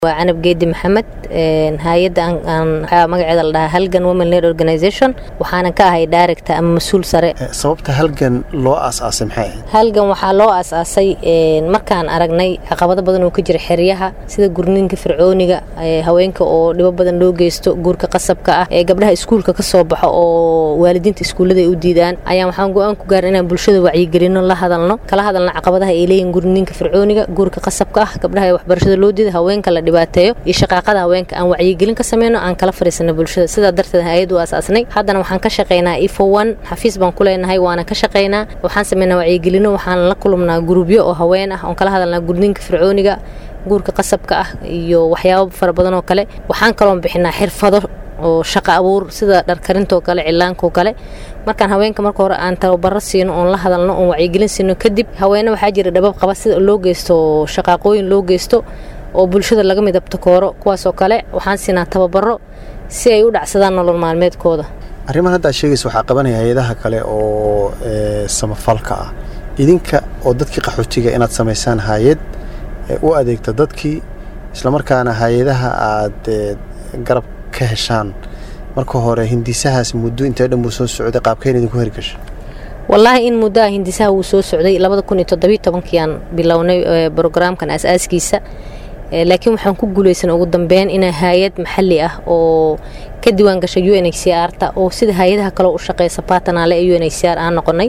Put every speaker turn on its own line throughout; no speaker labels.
waa canab geedi maxamed hay-adda waxaa magaceeda la dhahaa halgan women led organization waxaanan ka ahay director ama mas-uul sare
sababta halgan loo aas-aasay maxay ahayd
halgan waxaa loo aas-aasay markaan aragnay caqabado badan oo ka jira xeryaha sida gurninka fircooniga haweenka oo dhibo badan loo geysto guurka qasabka ah ee gabdhaha iskuulka ka soo baxo oo waalidiinta iskuullada ay u diidaan ayaan waxaan go-aan ku gaarin inaan bulshada wacyigelino la hadalno kala hadalno caqabadaha ay leeyihin gurninka fircooniga guurka qasabka ah gabdhaha ee waxbarashada loo diida haweenka la dhibaateeyo iyo shaqaaqada haweenka aan wacyigelin ka sameyno aan kala fariisano bulshada sidaa darteed hay-ad u asaasnay haddana waxaan ka shaqaynaa ifo one xafiis baan ku leenahay waana ka shaqaynaa waxaan sameynaa wacyigelino waxaan la kulumnaa gurubyo oo haween ah oon kala hadalnaa gurninka fircooniga guurka qasabka ah iyo waxyaabo fara badan oo kale waxaan kaloon bixinaa xirfado oo shaqo abuur sida dharkarintoo kale cilaanko kale markaan haweenka marka hore aan tababaro siino oon la hadalno oon wacyigelin siino kadib haweene waxaa jira dhabab qaba sida loo geysto shaqaaqooyin loo geysto oo bulshada laga midabto kooro kuwaasoo kale waxaan siinaa tababaro si ay u dhacsadaan nolol maalmeedkooda
arrimahan haddaad sheegaysa waxaa qabanaya hay-adaha kale oo samafalka ah idinka oo dadkii qaxootiga inaad samaysaan hay-ad u adeegta dadkii islamarkaana hay-adaha aad garab ka heshaan marka hore hindisahaas muddo intee dhan buu soo socday qaabkeen idinku hergasha
wallaahi in muddoa hindisaha wuu soo socday labada kun iyo toddobiyo tobankiiaan bilownay brograamkan aas-aaskiisa laakiin waxaan ku guulaysan ugu dambeyn inaa hay-ad maxalli ah oo ka diiwaan gashay u n h c r ta oo sida hay-adaha kaleo u shaqeysa baatanaale ee u n h c r aan noqonay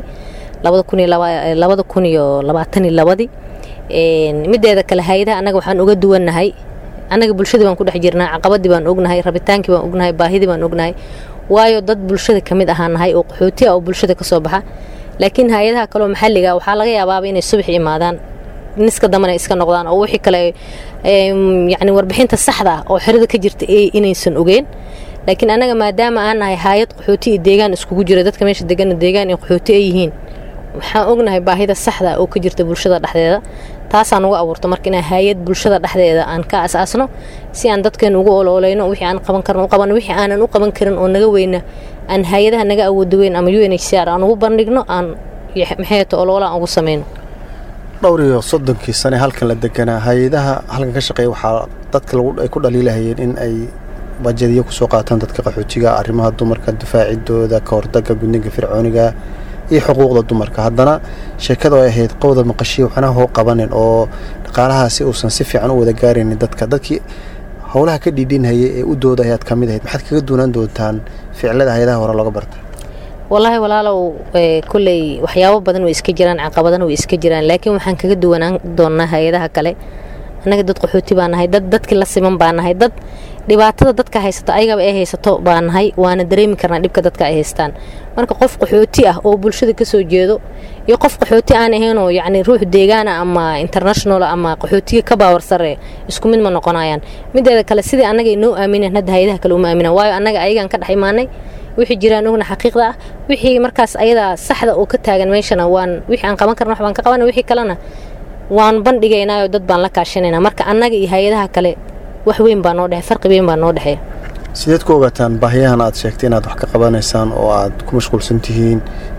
labada kun iyo labaatan iyo labadii mideeda kale hay-adaha annaga waxaan uga duwannahay annaga bulshadii baan ku dhex jirnaa caqabadii baan ognahay rabitaankii baan ognahay baahidii baan ognahay waayo dad bulshada ka mid ahaa nahay oo qaxooti ah oo bulshada ka soo baxa laakiin hay-adaha kaleoo maxalliga waxaa laga yaabaaba inay subax imaadaan niska dambana iska noqdaan oo wixii kale yacni warbixinta saxda ah oo xerada ka jirta inaysan ogeen laakiin annaga maadaama aan nahay hay-ad qaxooti iyo deegaan iskugu jira dadka meesha degana deegaan iyo qaxooti ay yihiin waxaan ognahay baahida saxda oo ka jirta bulshada dhexdeeda taasaan uga abuurto marka inaan hay-ad bulshada dhexdeeda aan ka asaasno si aan dadkeenu ugu ololeyno wixii aan qaban karno u qabano wixii aanan u qaban karin oo naga weyna aan hay-adaha naga awooda weyn ama u n h c r aan ugu bandhigno aan maxayto oloola aan ugu sameyno
dhowr iyo soddonkii sane halkan la deganaa hay-adaha halkan ka shaqeeya waxaa dadka ay ku dhaliilahayeen in ay bajadiyo kusoo qaataan dadka qaxootiga arrimaha dumarka difaacidooda ka hordaga gudniga fircooniga iyo xuquuqda dumarka haddana sheekadu ay ahayd qowda maqashiya waxna hoo qabanin oo dhaqaalahaasi uusan si fiican u wada gaaraynin dadka dadkii howlaha ka dhiidhinhaya ee u dooda ayaad ka mid ahayd maxaad kaga duunaan doontaan ficilada hay-adaha hore looga barta
wallaahi walaalow kolley waxyaabo badan way iska jiraan caqabadana way iska jiraan laakiin waxaan kaga duwanaan doonnaa hay-adaha kale annaga dad qaxooti baa nahay dad dadkii la siman baa nahay dad dhibaatada dadka haysato ayagaba ay haysato baa nahay waana dareemi karnaa dhibka dadka ay haystaan marka qof qaxooti ah oo bulshada ka soo jeedo iyo qof qaxooti aan ahaynoo yacni ruux deegaana ama international ama qaxootiga ka baawar sarre isku mid ma noqonayaan mideeda kale sidii annaga inoo aamineen hadda hay-adaha kale uma aaminaan waayo annaga ayagaan ka dhex imaanay wixii jiraan ogna xaqiiqda ah wixii markaas ayadaa saxda oo ka taagan meeshana waan wixii aan qaban karna wax baan ka qabana wixii kalena waan bandhigaynaayo dad baan la kaashanaynaa marka annaga iyo hay-adaha kale wax weyn baa noo dhexe farqi weyn baa noo dhexeeya
sideed ku ogaataan baahiyahan aad sheegtay inaad wax ka qabanaysaan oo aad ku mashquulsan tihiin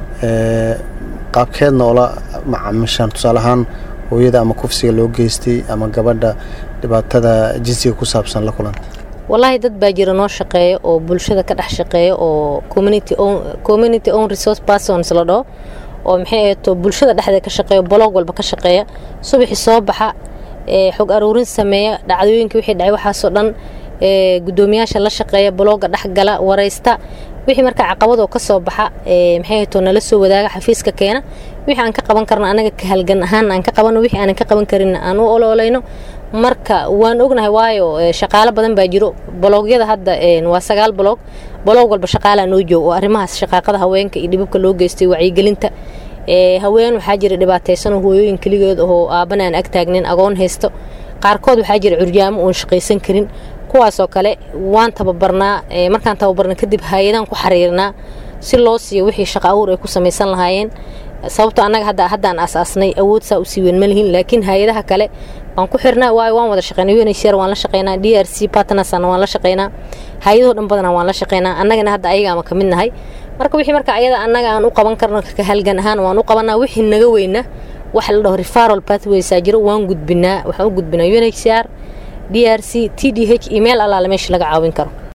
qaabkeedna oola macaamishaan tusaale ahaan hooyada ama kufsiga loo geystay ama gabadha dhibaatada jinsiga ku saabsan la kulanta
wallaahi dad baa jira noo shaqeeya oo bulshada ka dhex shaqeeya oo community own resource persons la dhaho oo maxay ahato bulshada dhexdeeda ka shaqeeya bolog walba ka shaqeeya subaxii soo baxa xog aruurin sameeya dhacdooyinka wixii dhacay waxaasoo dhan gudoomiyaasha la shaqeeya bolooga dhexgala waraysta wixii markaa caqabadoo ka soo baxa maxay ahato nala soo wadaaga xafiiska keena wixii aan ka qaban karno anaga ka halgan ahaan aan ka qabano wixii aanan ka qaban karin aan u ololeyno marka waan ognahay waayo shaqaalo badan baa jiro boloogyada hadda waa sagaal boloog boloog walba shaqaalaa noo joog oo arrimahaas shaqaaqada haweenka iyo dhibabka loo geystay wacyigelinta haween waxaa jira dhibaataysanoo hooyooyin keligood oo aabana aan ag taagnin agoon haysto qaarkood waxaa jira curyaamo oon shaqaysan karin kuwaasoo kale waan tababarnaa markaan tababarna kadib hay-adaan ku xariirnaa si loo siiyo wixii shaqa awur ay ku samaysan lahaayeen sababto annaga hadda haddaan asaasnay awood saa u sii weyn ma lihin laakiin hay-adaha kale waan ku xirnaa waayo waan wada shaqeynaa unhcr waan la shaqeynaa d r c partnersna waan la shaqeynaa hay-adahoo dhan badana waan la shaqeynaa annagana hadda ayagaama ka mid nahay marka wixii marka ayada annaga aan u qaban karno ka halgan ahaan waan u qabanaa wixii naga weyna waxa la dhaho referal pathwaysaa jiro waan gudbinaa waxaan u gudbinaa unhcr d r c t d h iyo meel allaale meesha laga caawin karo